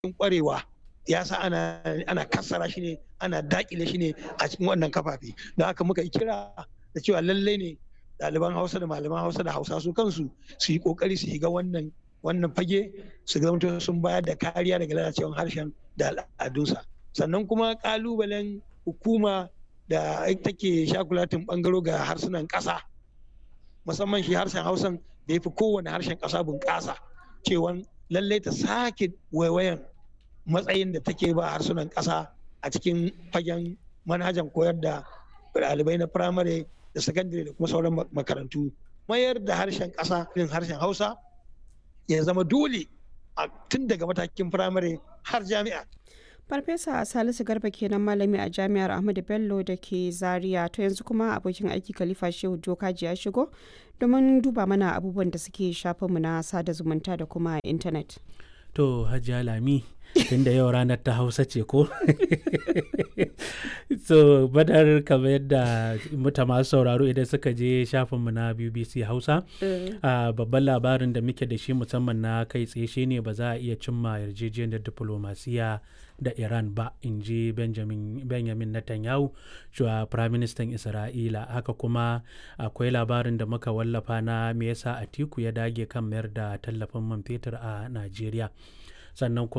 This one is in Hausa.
kwarewa ya sa ana ana kassara shi ne ana dakile shi ne a cikin wannan kafafe don haka muka kira da cewa lallai ne ɗaliban hausa da malaman hausa da hausa su kansu su yi kokari su shiga wannan wannan fage su zama sun bayar da kariya daga lalacewar harshen da al'adunsa sannan kuma kalubalen hukuma da take shakulatin bangaro ga harsunan ƙasa musamman shi harshen hausan da ya fi kowane harshen ƙasa bunƙasa cewa lallai ta sake waiwayan matsayin da take ba harsunan ƙasa a cikin fagen manhajan koyar da ɗalibai na firamare da sakandare da kuma sauran makarantu mayar da harshen ƙasa irin harshen hausa ya zama dole a tun daga matakin firamare har jami'a farfesa salisu garba kenan malami a jami'ar ahmadu bello da ke zaria to yanzu kuma abokin aiki khalifa shehu jokaji ya shigo domin duba mana abubuwan da suke shafinmu na sada zumunta da kuma intanet to hajiya lami tunda yau ranar ta hausa ce ko so badar kamar yadda muta masu sauraro idan suka je shafinmu na bbc hausa babban labarin da muke da shi musamman na kai tsaye shine ba za a iya cimma yarjejeniyar diplomasiya da iran ba in ji benjamin netanyahu shuwa firaministan isra'ila haka kuma akwai labarin da muka wallafa na me yasa atiku ya dage kan mayar da tallafin man fetur a najeriya sannan kuma